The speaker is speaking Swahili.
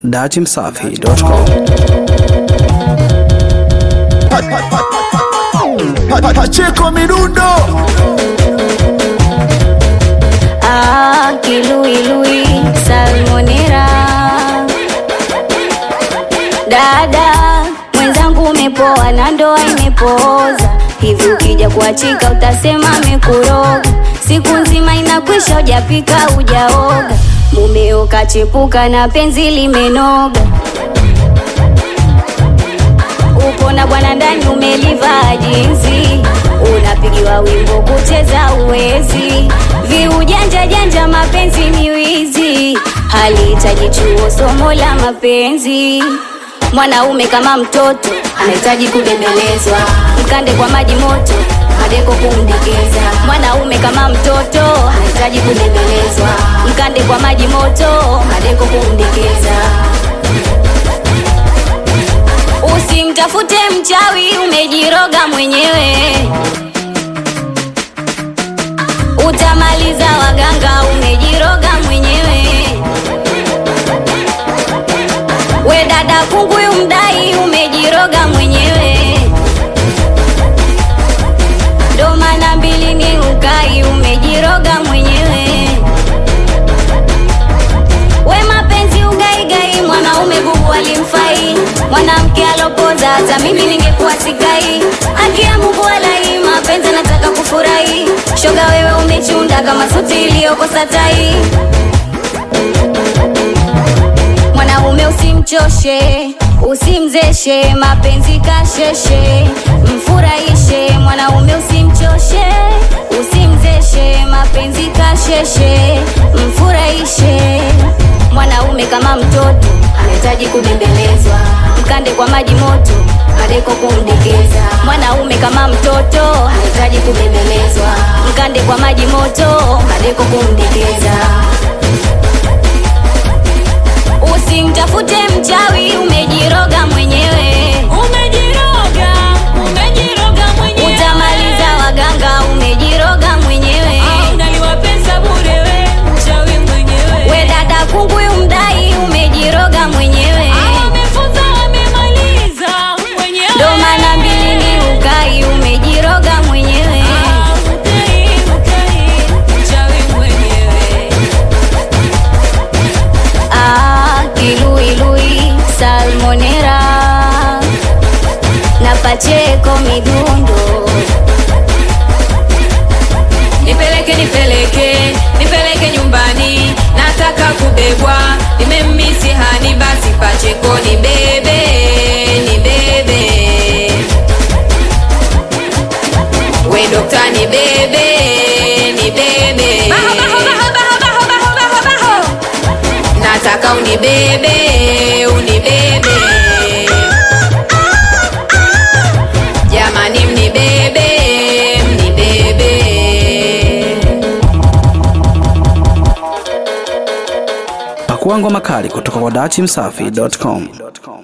datimsafi.com Pacheko Midundo Ah, kiluilui salmonera dada mwenzangu umepoa na ndoa imepooza hivi ukija kuachika utasema amekuroga siku nzima inakwisha ujapika ujaoga mumeo kachepuka na penzi limenoga upo na bwana ndani umelivaa jinsi unapigiwa wimbo kucheza uwezi viujanja janja mapenzi ni wizi halihitaji chuo somo la mapenzi mwanaume kama mtoto anahitaji kubembelezwa mkande kwa maji moto madeko kumdekeza mwanaume kama mtoto anahitaji kubembelezwa mkande kwa maji moto madeko kumdekeza Usimtafute mchawi, umejiroga mwenyewe. Utamaliza waganga, umejiroga mwenyewe. We dada kunguyu mdai, umejiroga mwenyewe. Ndo maana mbili ni ukai, umejiroga mwenyewe. We mapenzi ugaigai, mwanaume gugu alimfai, mwanamke alopoza, hata mimi ningekuwa sikai. Haki ya Mungu walai, mapenzi nataka kufurahi. Shoga wewe umechunda kama suti iliyokosa tai. Mwanaume usimchoshe, usimzeshe, mapenzi kasheshe, mfurahishe. Mwanaume usimchoshe, usimzeshe, mapenzi kasheshe, mfurahishe. Mwanaume kama mtoto anahitaji kubembelezwa, mkande kwa maji moto, madeko kumdekeza. Mwanaume kama mtoto anahitaji kubembelezwa, mkande kwa maji moto, madeko kumdekeza. Usimtafute mchawi, umejiroga mwenyewe. Umejiroga, umejiroga mwenyewe. Utamaliza waganga, umejiroga mwenyewe. Au unaliwa pesa bure we, mchawi mwenyewe. We dada kunguyu mdai, umejiroga mwenyewe. Hao wamefunza wamemaliza mwenyewe. Ndo maana mbili ni ukai, umejiroga mwenyewe. Ah, ukai, ukai, mchawi mwenyewe. Ah, kiluilui salmonera na pacheko midundo Nipeleke, nipeleke, nipeleke nyumbani, nataka kubebwa, nimemmisi hani, basi Pacheko ni bebe, ni bebe. We dokta ni bebe, ni bebe. Baho, baho, baho, baho, baho, baho, baho, baho. Nataka unibebe, unibebe. Jamani mnibebe, mnibebe. Pakua ngoma kali kutoka kwa datimsafi.com.